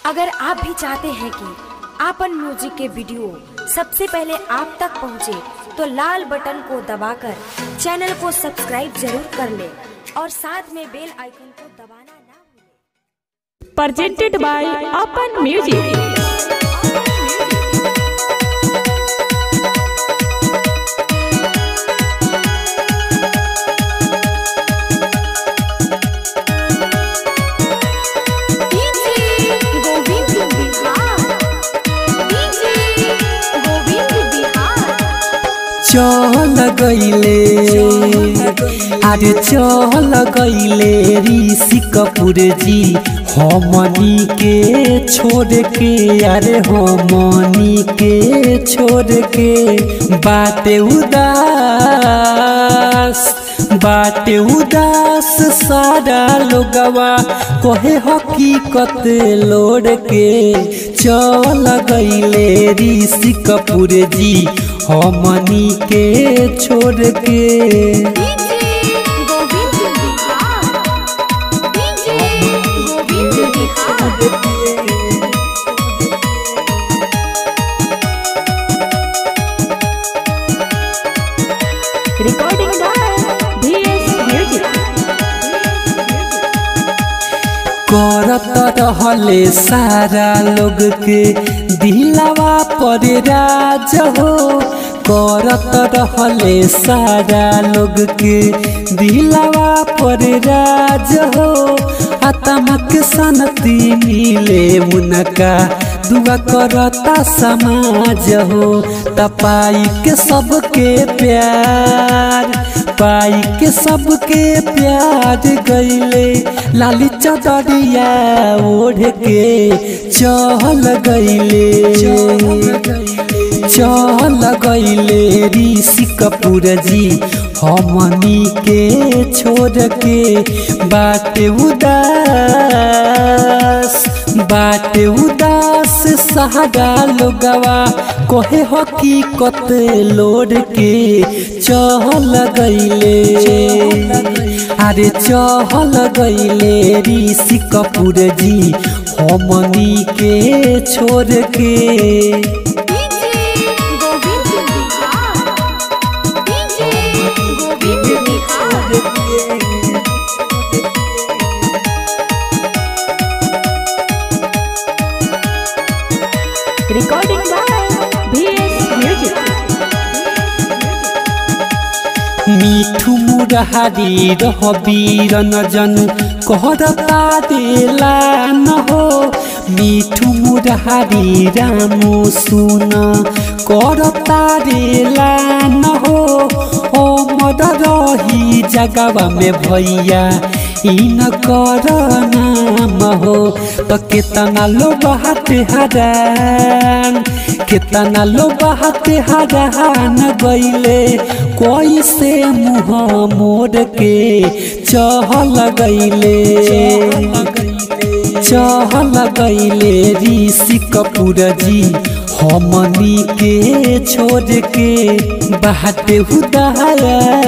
अगर आप भी चाहते हैं कि आपन म्यूजिक के वीडियो सबसे पहले आप तक पहुंचे, तो लाल बटन को दबाकर चैनल को सब्सक्राइब जरूर कर ले और साथ में बेल आइकन को दबाना ना भूलें। presented by Open Music. चल गईले अरे चल गईले ऋषि कपूर जी हमनी के छोड़ के अरे हमनी के छोड़ के बाटे उदास बाटे उदास सारा लोगवा कहे हकीकत लोड़ के चल गईले ऋषि कपूर जी हमनी के छोड़ के Recording by VS Music. करत रहले सारा लोग के दिलावा पर राज हो करत रहले सारा लोग के दिलावा पर राज हो आत्मक शांति मिले उनका दुआ करता समाज हो तपाई के सबके प्यार पाई के सबके प्यार गईले लाली चदरिया ओढ़ के चल गईले चल गईले ऋषि कपूर जी हमनी के छोड़ के बाटे उदास बाटे उदास सहारा लोगवा कहे हकीकत लोड के चहल गईले अरे चहल गईले ऋषि कपूर जी हमनी के छोड़ के Recording by VS Music. मिठू मुरारी रहबीर नजन कहरता देला न हो मिठू मुरारी रामू सुन करता देला न हो ओ मद रही जगवा में भैया इन कर नाम हो तो केतना लो बहाते हरान केतना लो बहाते हरान गईले कोई से मुँह मोड़ के चहल गईले चहल गईले ऋषि कपूर जी हमनी के छोड़ के बाटे उदास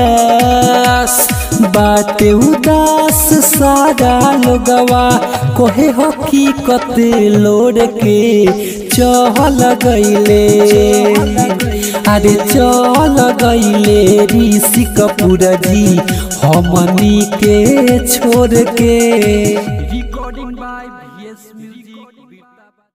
बाटे उदास सारा लोगवा कोहे हकीकत लोड़ के चहल गईले अरे चल गईले ऋषि कपूर जी हमनी के छोड़ के